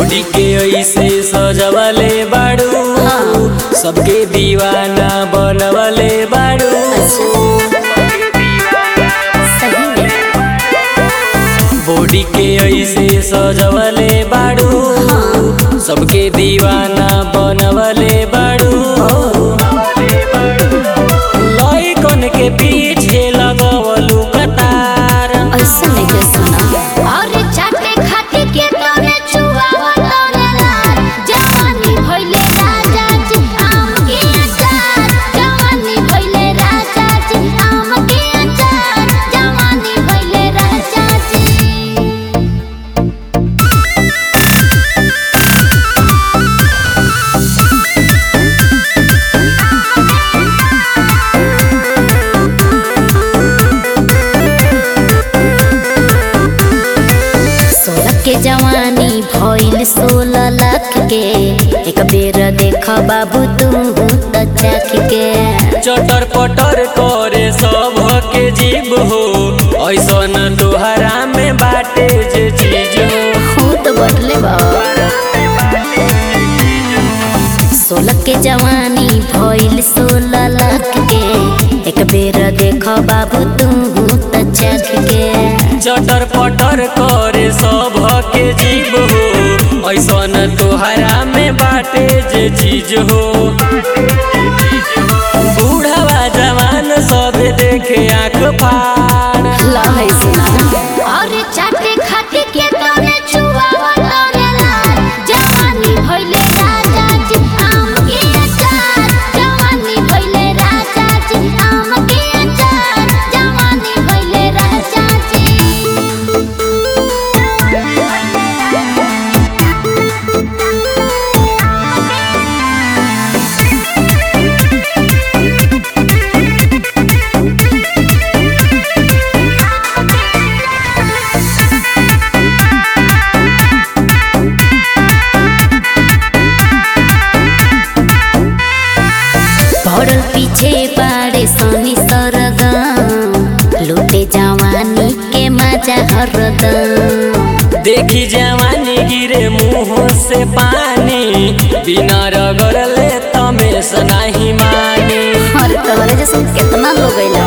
body के ऐसे सजवले बाड़ू सबके दीवाना बनवले बाड़ू सही में बॉडी के ऐसे सजवले बाड़ू सबके दीवाना बनवले बाड़ू लइकन के पीछे लगवलू कतार ऐसा नहीं के सुना और चाटे खाते के तोरे चुआवा तोरे लाल जवानी भइले राजा जी आम के अचार जवानी भइले राजा जी आम के अचार जवानी भइले राजा जी सोलह के जवानी भइल सोलह लाख के एक बेर देख बाबू तुम त चाख के चटर पटर करे सब के जीव हो ऐसन तोहरा में बाटे जे चीज हो हो तो बढ़ले बाबा सोलह के जवानी भइल सोलह लाख के एक बेर देख बाबू तुम त चाख के चटर पटर करे सब के जीव हो ऐसन तोहरा में बाटे जे चीज हो बूढ़वा जवान सब देखे आँख फाड़ लहै सुना और चाटे खाते के तोरे चुआवा तोरे लाल जवानी भइले राजा जी आम के अचार जवानी भइले राजा जी आम के अचार जवानी भइले राजा जी पड़ल पीछे बाड़े सोनी सरगम लूटे जवानी के मजा हरदम देखी जवानी गिरे मुंह से पानी बिना रगड़ले तमेश नहीं मानी और तोहरे जैसे कितना लोग अइला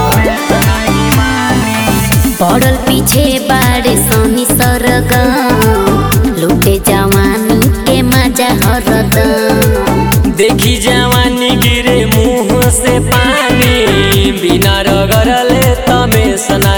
पड़ल पीछे बाड़े सोनी सरगम लूटे जवानी के मजा हरदम देखी जवानी गिरे मुंह से पानी बिना रगड़ले तमेश